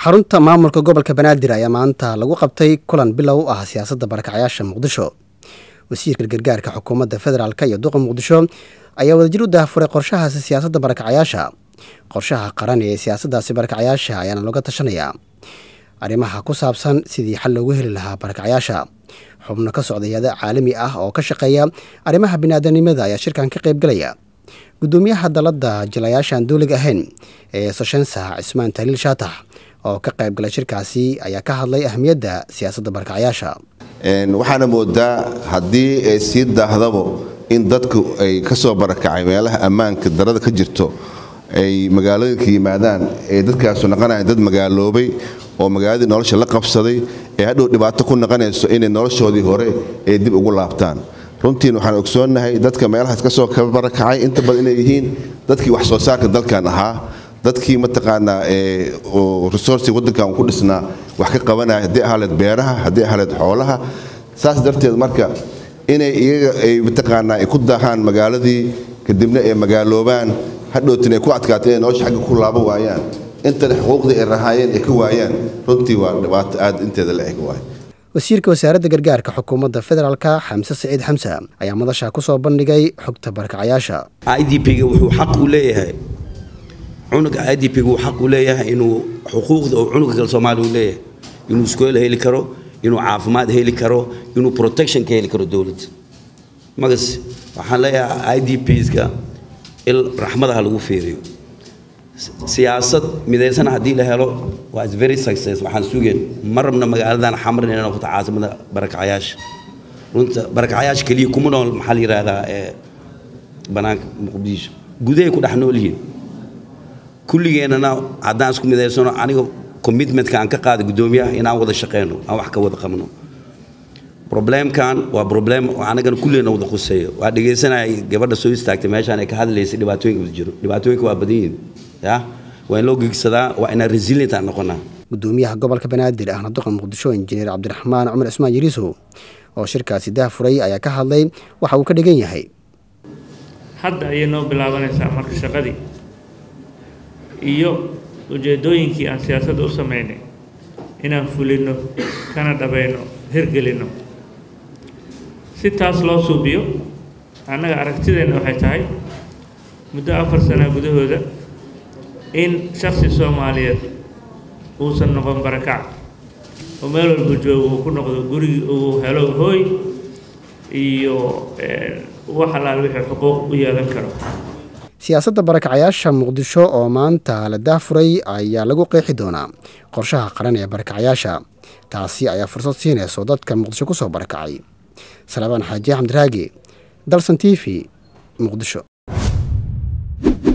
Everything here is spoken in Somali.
xarunta maamulka gobolka banaadir ayaa maanta lagu qabtay kulan bilow u ah siyaasadda barakacyaasha muqdisho wasiirka gargaarka xukuumadda federaalk iyo duqa muqdisho ayaa wadajir u daahfuray qorshahaasi siyaasadda barakacyaasha qorshaha qaran ee siyaasaddaasi barakacyaasha ayaana looga tashanayaa arrimaha ku saabsan sidii xal loogu heli lahaa barakacyaasha xubno ka socda hay-ada caalami ah oo ka shaqeeya arrimaha biniaadanimada ayaa shirkan ka qaybgalaya gudoomiyaha dalladda jilayaashaan duuliga ahayn ee soshensa cismaan taliil shaatax oo ka qaybgalay shirkaasi ayaa ka hadlay ahmiyadda siyaasadda barakacyaasha waxaana moodaa haddii ay sii daahdabo in dadku ay ka soo barakacay meelaha ammaanka darada ka jirto ay magaalooyinka yimaadaan ee dadkaasu naqanayaan dad magaaloobay oo magaaladii nolosha la qabsaday ee hadhow dhibaato ku naqanayso inay noloshoodii hore ay dib ugu laabtaan runtiin waxaan ogsoonnahay dadka meelahaas ka soo barakacay inta badan inay yihiin dadkii wax soo saarka dalkan ahaa dadkii mataqaanaa resourci waddankan ku dhisnaa wax ka qabanaya haddii ahaleed beeraha haddii ahaleed xoolaha saas darteed marka inay iyaga ay mataqaanaa ay ku daahaan magaaladii kadibna ay magaaloobaan hadhowtin ay ku adkaato inay nolosha xagga ku laaban waayaan intana xuquuqdii ay rahaayeen ay ka waayaan runtii waa dhibaato aad inteeda la eg waay wasiirka wasaaradda gargaarka xukuumadda federaalka xamse saciid xamse ayaa madasha ku soo bandhigay xogta barakacayaasha i d p-ga wuxuu xaq u leeyahay cunuga i d p-ga uu xaq u leeyahay inuu xuquuqda oo cunuga kale soomaaliya u leeyahay inuu iskool heli karo inuu caafimaad heli karo inuu protection ka heli karo dowladda magas waxaan leeyahay i d p-ska il raxmadaha lagu fiiriyo siyaasad midaysan haddii la helo waa very success waxaan sugeen ma rabna magaaladan xamrin inay noqoto caasimada barakacayaasha runta barakacayaasha keliya kuma nool maxaa la yidhaahdaa ee banaanka muqdisho gudahay ku dhex nool yihiin kulligeennana haddaan isku midaysano aniga commitmentka aan ka qaada guddoomiyaha inaan wada shaqeyno aan wax ka wada qabno problemkan waa problem anagana kulleena wada quseeyo waa dhegaysanaya gabadha soo istaagtay meeshaan ay ka hadlaysay dhibaatooyinka wada jiro dhibaatooyinka waa badan yihiin ya waa in loo gegsadaa waa inaan resilient aan noqonaa gudoomiyaha gobolka banaadir ahna duqa muqdisho injineer cabdiraxmaan cumar cismaan yariisow oo shirkaasi daahfuray ayaa ka hadlay waxa uu ka dhigan yahay hadda ayay noo bilaabanaysaa marka shaqadii iyo ujeeddooyinkii aan siyaasadda u samaynay inaan fulinno kana dhabayno hirgelinno si taas loo suubiyo annaga aragtideenna waxay tahay muddo afar sana gudahooda in shaksi soomaaliyeed uusan noqon barakac oo meel walba joogo uu ku noqdo gurigi uu helo hooy iyo wax allaal wixii xuquuq u yeelan karo siyaasadda barakacayaasha muqdisho oo maanta la daahfuray ayaa lagu qeexi doonaa qorshaha qaran ee barakacayaasha taasi ayaa fursad siinayso dadka muqdisho ku soo barakacay salabaan xaaji axmed raagi dalsan t v muqdisho